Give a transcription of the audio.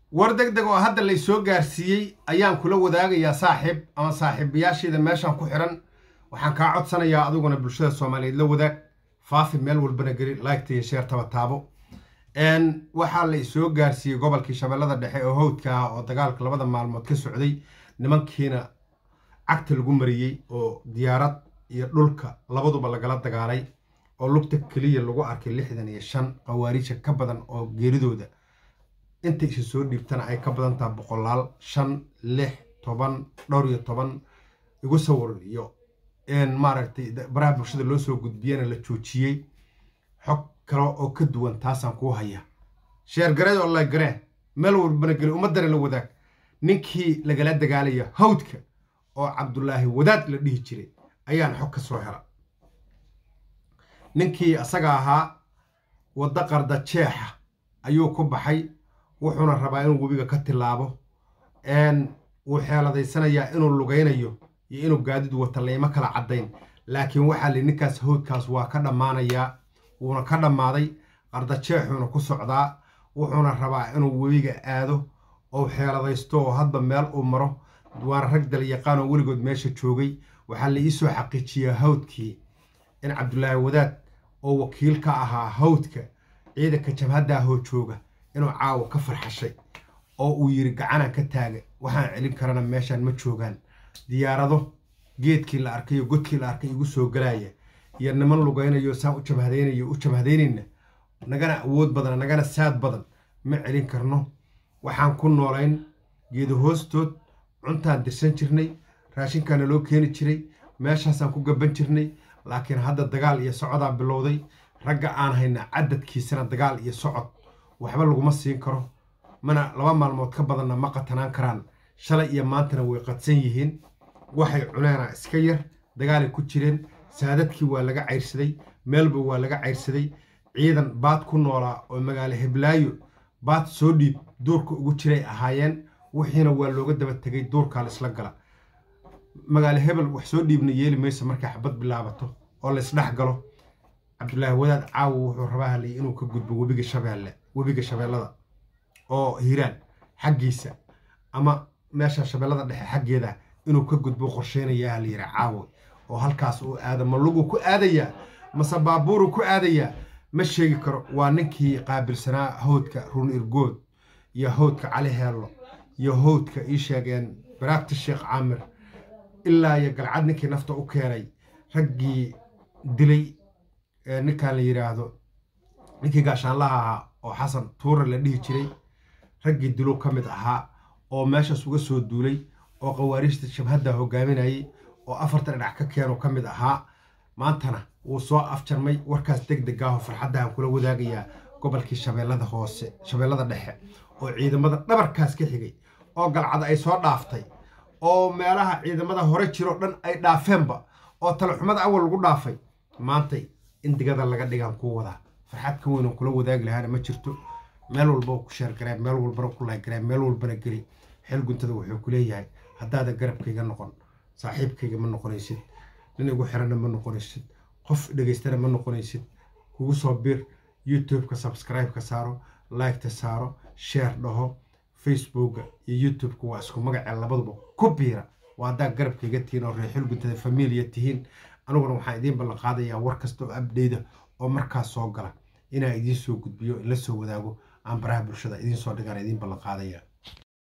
war deg deg oo hadda lay soo gaarsiiyey ayaan kula wadaagayaa saaxiib ama saaxiibayaasheeda meeshan ku xiran waxaan kaa codsanayaa adiguna bulshada soomaaliyeed la wadaag faafi meel walbana geli laygta iyo sheertaba taabo waxaa la soo gaarsiiyey gobolkii shabeellada dhexe oo howdka ah oo dagaalka labada maalmood ka socday nimankiina cagta lagu mariyey oo diyaarad iyo dhulka labaduba lagala dagaalay oo lugta keliya lagu arkay lixdan iyo shan qawaariija ka badan oo geeridooda inta isa soo dhiibtana ay ka badan taha boqolaal shan lix toban dhowr iyo toban igu sawir iyo maaragtay baraha bulshada loo soo gudbiyana la joojiyey xog kale oo ka duwan taasaan kuu haya sheer gareed oo la garee meel walbana geli ummadana la wadaag ninkii lagala dagaalaya hawdka oo cabdulaahi wadaad la dhihi jiray ayaan xog ka soo hela ninkii asaga ahaa waddo qarda jeexa ayuu ku baxay wuxuuna rabaa inuu webiga ka tilaabo wuu xeeladaysanayaa inuu lugaynayo iyo inuu gaadidu wata layma kala caddayn laakiin waxaa li ninkaas howdkaas waa ka dhammaanayaa wuuna ka dhammaaday qardajeexuuna ku socdaa wuxuuna rabaa inuu webiga aado oo xeeladaysto oo hadba meel uu maro waana rag dalyaqaan oo weligood meesha joogay waxaa la ii soo xaqiijiyaa hawdkii in cabdulaahi wadaad oo wakiil ka ahaa hawdka ciidanka jabhaddaahoo jooga inuu caawa ka farxashay oo uu yidhi gacanaan ka taaga waxaan celin karana meeshaan ma joogaan diyaarado geedkii la arkay iyo godkii la arkay igu soo galaaya iyo niman lugaynayo saan u jabhadaynayo u jabhadaynayna nagana awood badan nagana saad badan ma celin karno waxaan ku noolayn geedo hoostood cuntaan dirsan jirnay raashinkaana loo keeni jiray meeshaasaan ku gaban jirnay laakiin hadda dagaal iyo socodaan bilowday ragga aan hayna cadadkiisana dagaal iyo socod waxba laguma siin karo mana laba maalmood ka badanna ma qatanaan karaan shalay iyo maantana way qadsan yihiin waxay cuneena iska yar dagaalay ku jireen saadadkii waa laga cayrsaday meelba waa laga cayrsaday ciidan baad ku noolaa oo magaalo heblaayo baad soo dhiib duurka ugu jiray ahaayeen wixiina waa looga daba tegay duurkaa laisla gala magaalo hebel wax soo dhiibna yeeli mayso markay xabad bilaabato oo laysdhex galo cabdulaahi wadaad caawa wuxuu rabaa halay inuu ka gudbo webiga shabeelle webiga shabeellada oo hiiraan xaggiisa ama meesha shabeellada dhexe xaggeeda inuu ka gudbo qorsheynayaa la yidhi caawa oo halkaas uu aada ma lugu ku aadayaa mase baabuuru ku aadayaa ma sheegi karo waa ninkii qaabilsanaa howdka run irgood iyo howdka cali heello iyo howdka ii sheegeen baraagta sheekh caamir ilaa iyo galcad ninkii nafta u keenay raggii dilay ninkan la yidhaahdo ninkii gaashaanlaha ahaa oo xasan tuure la dhihi jiray raggii dilow ka mid ahaa oo meeshaas uga soo duulay oo qawaariijta shabhadda hogaaminayay oo afartan dhinac ka keeno ka mid ahaa maantana wuu soo afjarmay warkaas deg deg aho farxaddahan kula wadaagayaa gobolkii shabeellada hoose shabeellada dhexe oo ciidamada dhabarkaas ka xigay oo galcad ay soo dhaaftay oo meelaha ciidamada hore jiroo dhan ay dhaafeenba oo talaxumada awal lagu dhaafay maantay in digada laga dhigaan kuu wadaa farxad ka weynan kula wadaagi lahaana ma jirto meel walba ku sheergaree meel walbana ku laygaree meel walbana geli xeel guntada wuxuu ku leeyahay haddaadan garabkayga noqon saaxiibkayga ma noqonaysid nin igu xiranna ma noqonaysid qof dhegaystana ma noqonaysid kugu soo bir youtube-ka subscribe-ka saaro like-ta saaro sheer dhaho facebooka iyo youtube-ka waa isku magacee labaduba ku biira waa haddaa garabkayga tihiin oo reexil guntada familiya tihiin aniguna waxaan idiin ballan qaadayaa war kasta oo abdeyda oo markaas soo gala inaan idiin soo gudbiyo in la soo wadaago aan baraha bulshada idiin soo dhigaan idiin ballan qaadaya